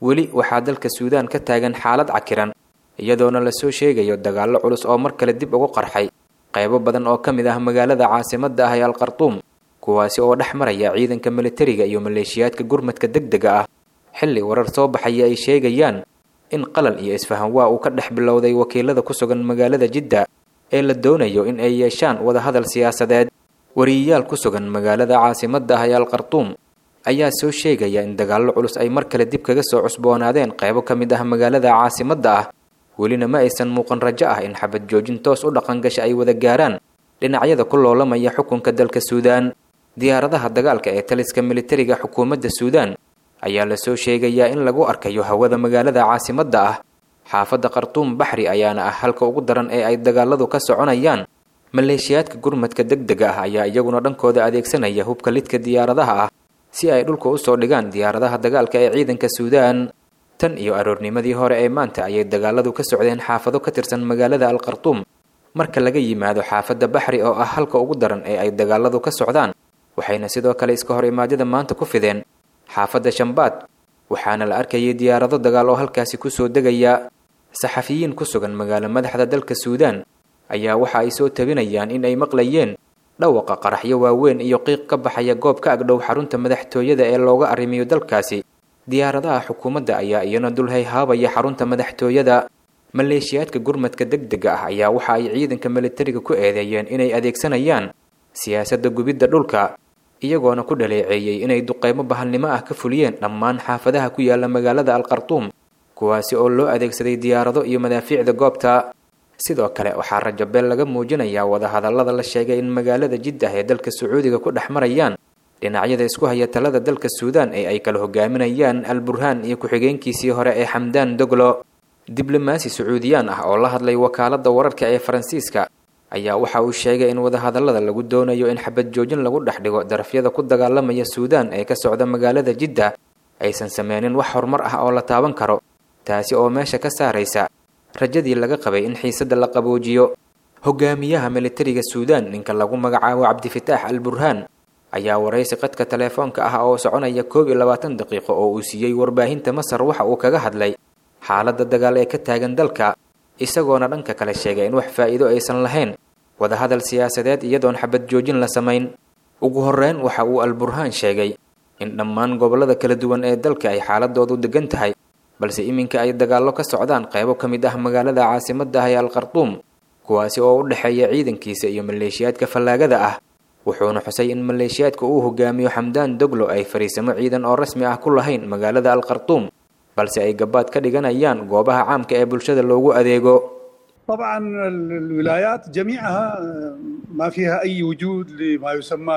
weli waxaa dalka suudaan ka taagan xaalad cakiran iyadoona lasoo sheegayo dagaallo culus oo mar kale dib ugu qarxay qaybo badan oo ka mid ah magaalada caasimadda ah ee alqartuum kuwaasi oo dhex maraya ciidanka militariga iyo maleeshiyaadka gurmadka degdega ah xilli warar soo baxaya ay sheegayaan in qalal iyo isfahan waa uu ka dhex bilowday wakiilada ku sugan magaalada jidda ee la doonayo in ay yeeshaan wadahadal siyaasadeed wariyayaal ku sugan magaalada caasimadda ah ee alqartuum ayaa soo sheegaya in dagaallo culus ay mar kale dib kaga soo cusboonaadeen qaybo ka mid ah magaalada caasimadda ah welina ma aysan muuqan rajo ah in xabad joojin toos u dhaqangasha ay wada gaaraan dhinacyada ku loolamaya xukunka dalka suudaan diyaaradaha dagaalka ee taliska militariga xukuumadda suudaan ayaa lasoo sheegayaa in lagu arkayo hawada magaalada caasimadda ah xaafadda khartuum baxri ayaana ah halka ugu daran ee ay dagaaladu ka soconayaan maleeshiyaadka gurmadka degdega ah ayaa iyaguna dhankooda adeegsanaya hubka lidka diyaaradaha ah si ay dhulka usoo dhigaan diyaaradaha dagaalka ee ciidanka suudaan tan iyo aroornimadii hore ee maanta ayay dagaaladu ka socdeen xaafado ka tirsan magaalada alkhartuum marka laga yimaado xaafadda baxri oo ah halka ugu daran ee ay dagaaladu ka socdaan waxayna sidoo kale iska hor imaadyada maanta ku fideen xaafadda shambaad waxaana la arkayay diyaarado dagaal oo halkaasi kusoo degaya saxafiyiin ku sugan magaalo madaxda dalka suudaan ayaa waxa ay soo tabinayaan in ay maqlayeen dhawaqa qaraxyo waaweyn iyo qiiq ka baxaya goob ka agdhow xarunta madaxtooyada ee looga arrimiyo dalkaasi diyaaradaha xukuumadda ayaa iyana dulhay haabaya xarunta madaxtooyada maleeshiyaadka gurmadka degdega ah ayaa waxa ay ciidanka militariga ku eedeeyeen inay adeegsanayaan siyaasadda gubidda dhulka iyagoona ku dhaleeceeyey inay duqeymo bahalnimo ah ka fuliyeen dhammaan xaafadaha ku yaala magaalada alkhartuum kuwaasi oo loo adeegsaday diyaarado iyo madaafiicda goobta sidoo kale waxaa rajabeel laga muujinayaa wadahadallada la sheegay in magaalada jiddah ee dalka sacuudiga ku dhex marayaan dhinacyada isku haya talada dalka suudaan ee ay kala hogaaminayaan al burhaan iyo ku-xigeenkiisii hore ee xamdaan doglo diblomaasi sacuudiyaan ah oo la hadlay wakaaladda wararka ee faransiiska ayaa waxa uu sheegay in wadahadallada lagu doonayo in xabad joojin lagu dhex dhigo darafyada ku dagaalamaya suudaan ee ka socda magaalada jidda aysan sameynin wax horumar ah oo la taaban karo taasi oo meesha ka saaraysa rajadii laga qabay in xiisadda la qaboojiyo hogaamiyaha militariga suudaan ninka lagu magacaabo cabdifitaax al burhaan ayaa waraysi qadka teleefoonka ah oo soconaya koob iyo labaatan daqiiqo oo uu siiyey warbaahinta masar waxa uu kaga hadlay xaaladda dagaal ee ka taagan dalka isagoona dhanka kale sheegay in wax faa'iido aysan lahayn wadahadal siyaasadeed iyadoon xabad joojin la samayn ugu horreyn waxa uu al burhaan sheegay in dhammaan gobollada kala duwan ee dalka ay xaaladoodu degan tahay balse iminka ay dagaallo ka socdaan qaybo ka mid ah magaalada caasimadda ah ee alkhartuum kuwaasi oo u dhexeeya ciidankiisa iyo maleeshiyaadka fallaagada ah wuxuuna xusay in maleeshiyaadka uu hogaamiyo xamdaan doglo ay fariisamo ciidan oo rasmi ah ku lahayn magaalada alkhartuum balse ay gabaad ka dhiganayaan goobaha caamka ee bulshada loogu adeego طبعا الولايات جميعها ما فيها اي وجود لما يسمى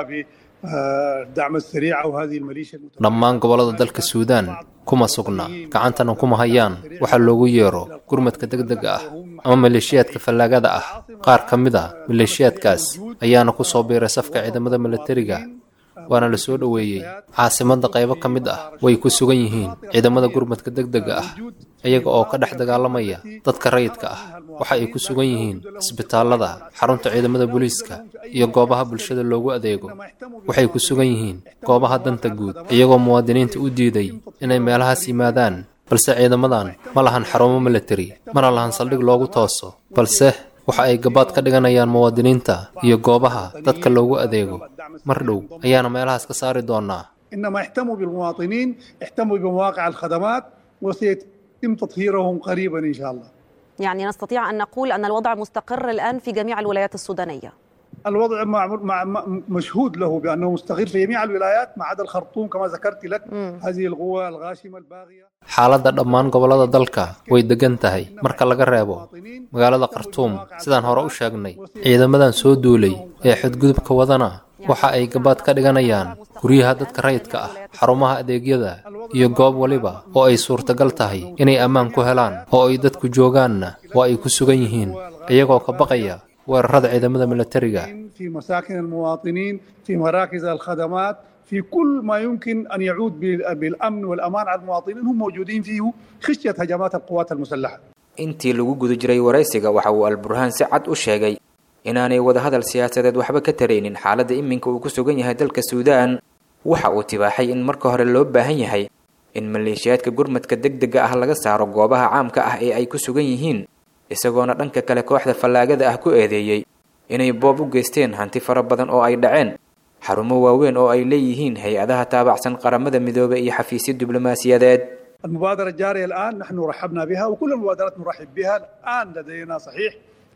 بالدعم السريع او هذه الميليشيا dhammaan gobollada dalka suudaan kuma sugna gacantana kuma hayaan waxa loogu yeero gurmadka degdega ah ama maleeshiyaadka fallaagada ah qaar ka mid a maleeshiyaadkaas ayaana ku soo biiray safka ciidamada militariga waana la soo dhoweeyey caasimadda qaybo ka mid ah way ku sugan yihiin ciidamada gurmadka degdega ah iyaga oo ka dhex dagaalamaya dadka rayidka ah waxa ay ku sugan yihiin isbitaallada xarunta ciidamada booliiska iyo goobaha bulshada loogu adeego waxay ku sugan yihiin goobaha danta guud iyagoo muwaadiniinta u diiday inay meelahaas yimaadaan balse ciidamadan ma lahan xarumo militari mana lahan saldhig loogu tooso balse waxa ay gabaad ka dhiganayaan muwaadiniinta iyo goobaha dadka loogu adeego mar dhow ayaana meelahaas ka saari doonaa انما اهتموا بالمواطنين اهتموا بمواقع الخدمات وسيتم تطهيرهم قريبا ان شاء الله يعني نستطيع أن نقول أن الوضع مستقر الآن في جميع الولايات السودانية الوضع مع مع مع- مشهود له بانه مستقر في جميع الولايات ما عدا الخرطوم كما ذكرت لك هذه القوى الغاشمه الباغيه xaaladda dhammaan gobollada dalka way degan tahay marka laga reebo magaalada khartuum sidaan hore u sheegnay ciidamadan soo duulay ee xadgudubka wadana waxa ay gabaad ka dhiganayaan guryaha dadka rayidka ah xarumaha adeegyada iyo goob waliba oo ay suurtagal tahay inay ammaan ku helaan oo ay dadku joogaanna waa ay ku sugan yihiin iyagoo ka baqaya weerarada ciidamada militariga في مساكن المواطنين في مراكز الخدمات في كل ما يمكن ان يعود بال- بالامن والامان على المواطنين هم موجودين فيه خشيه هجمات القوات المسلحه intii lagu guda jiray waraysiga waxa uu al burhaan si cad u sheegay inaanay wadahadal siyaasadeed waxba ka taraynin xaaladda iminka uu ku sugan yahay dalka suudaan waxa uu tibaaxay in marka hore loo baahan yahay in maleeshiyaadka gurmadka degdega ah laga saaro goobaha caamka ah ee ay ku sugan yihiin isagoona dhanka kale kooxda fallaagada ah ku eedeeyey inay boob u geysteen hanti fara badan oo ay dhaceen xarumo waaweyn oo ay leeyihiin hay-adaha taabacsan qaramada midoobay iyo xafiisyo diblomaasiyadeed المبادرة الجارية الآن نحن رحبنا بها وكل المبادرات نرحب بها الآن لدينا صحيح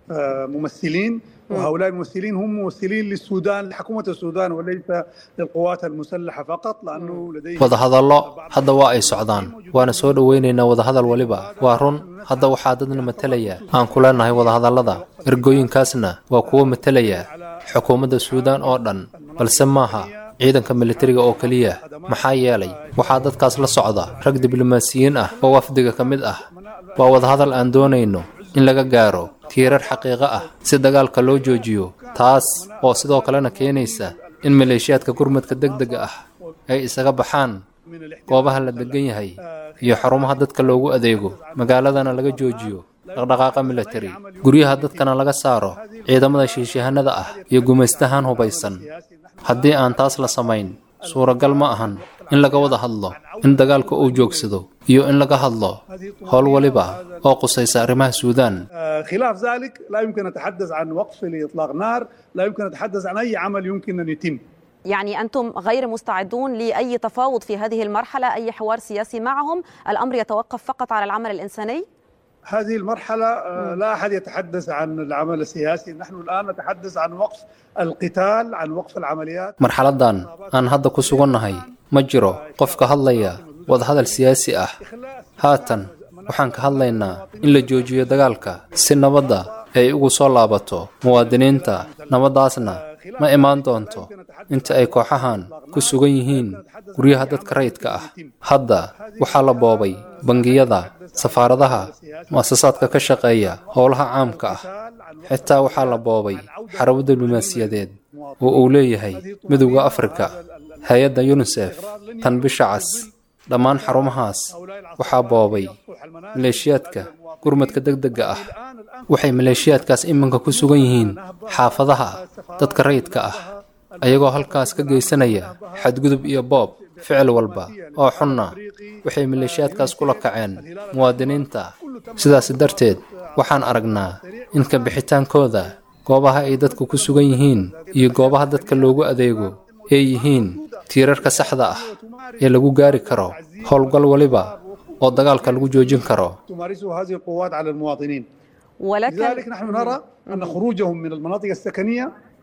ممثلين وهؤلاء الممثلين هم ممثلين للسودان لحكومة السودان وليس للقوات المسلحة فقط لأنه لديهم wadahadallo hadda waa ay socdaan waana soo dhoweynaynaa wadahadal weliba waa run hadda waxaa dadna matalaya aan ku leenahay wadahadallada ergooyinkaasna waa kuwo matalaya xukuumadda suudaan oo dhan balse maaha ciidanka militariga oo keliya maxaa yeelay waxaa dadkaas la socda rag diblomaasiyiin ah oo wafdiga ka mid ah waa wadahadal aan doonayno in laga gaaro tiirar xaqiiqo ah si dagaalka loo joojiyo taas oo sidoo kalena keenaysa in maleeshiyaadka gurmadka degdega ah ay isaga baxaan goobaha la degan yahay iyo xarumaha dadka loogu adeego magaaladana laga joojiyo dhaqdhaqaaqa militari guryaha dadkana laga saaro ciidamada shiishahanada ah iyo gumaystahan hubaysan haddii aan taas la samayn suuragal ma ahan in laga wada hadlo in dagaalka uu joogsado iyo in laga hadlo howl waliba oo qusaysa arrimaha suudaan خلاف ذلك لا يمكن نتحدث عن وقف لإطلاق نار لا يمكن نتحدث عن أي عمل يمكن أن يتم يعني أنتم غير مستعدون لأي تفاوض في هذه المرحلة أي حوار سياسي معهم الأمر يتوقف فقط على العمل الإنساني هذه المرحلة لا أحد يتحدث عن العمل السياسي نحن الآن نتحدث عن وقف القتال عن وقف العمليات marxaladdan aan hadda ku sugannahay ma jiro qof ka hadlaya wadahadal siyaasi ah haatan waxaan ka hadlaynaa in la joojiyo dagaalka si nabadda ay ugu soo laabato muwaadiniinta nabaddaasna ma imaan doonto inta ay kooxahan ku sugan yihiin guryaha dadka rayidka ah hadda waxaa la boobay bangiyada safaaradaha mu'asasaadka ka shaqeeya howlaha caamka ah xitaa waxaa la boobay xarabo diblomaasiyadeed oo uu leeyahay midowda afrika hay-adda yunisef tan bisha cas dhammaan xarumahaas waxaa boobay maleeshiyaadka gurmadka degdega ah waxay maleeshiyaadkaas iminka ku sugan yihiin xaafadaha dadka rayidka ah ayagoo halkaas ka geysanaya xadgudub iyo boob ficil walba oo xunna waxay maleeshiyaadkaas kula kaceen muwaadiniinta sidaas darteed waxaan aragnaa in ka bixitaankooda goobaha ay dadku ku sugan yihiin iyo goobaha dadka loogu adeego ay yihiin tiirarka saxda ah ee lagu gaari karo howlgal waliba oo dagaalka lagu joojin karo تمارسه هذه القوات على المواطنين ولكن لذلك نحن نرى أن خروجهم من المناطق السكنية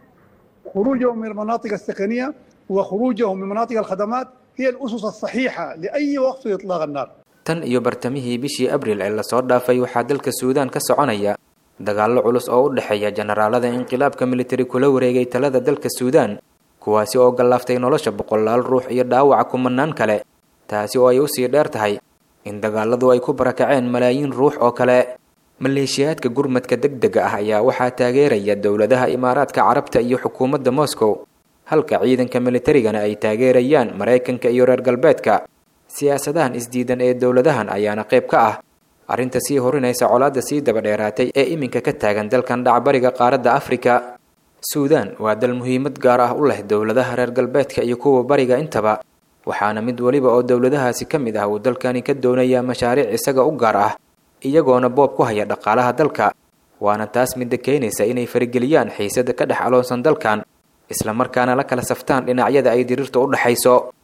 خروجهم من المناطق السكنية وخروجهم من مناطق الخدمات هي الأسس الصحيحة لأي وقف لإطلاق النار tan iyo bartamihii bishii abriil ee lasoo dhaafay waxaa dalka suudaan ka soconaya dagaallo culus oo u dhexeeya jenaraalada inqilaabka militari kula wareegay talada dalka suudaan kuwaasi oo gallaaftay nolosha boqolaal ruux iyo dhaawaca kumanaan kale taasi oo ay usii dheer tahay in dagaaladu ay ku barakaceen malaayiin ruux oo kale maleeshiyaadka gurmadka degdega ah ayaa waxaa taageeraya dowladaha imaaraadka carabta iyo xukuumadda moscow halka ciidanka militarigana ay taageerayaan maraykanka iyo reer galbeedka siyaasadahan isdiidan ee dowladahan ayaana qayb ka ah arrinta sii horinaysa colaadda sii daba dheeraatay ee iminka ka taagan dalkan dhacbariga qaaradda afrika suudaan waa dal muhiimad gaar ah u leh dowladaha reer galbeedka iyo kuwa bariga intaba waxaana mid weliba oo dowladahaasi ka mid ah uu dalkani ka doonayaa mashaariic isaga u gaar ah iyagoona boob ku haya dhaqaalaha dalka waana taas midda keenaysa inay farageliyaan xiisada ka dhex aloonsan dalkan islamarkaana la kala saftaan dhinacyada ay diriirta u dhexayso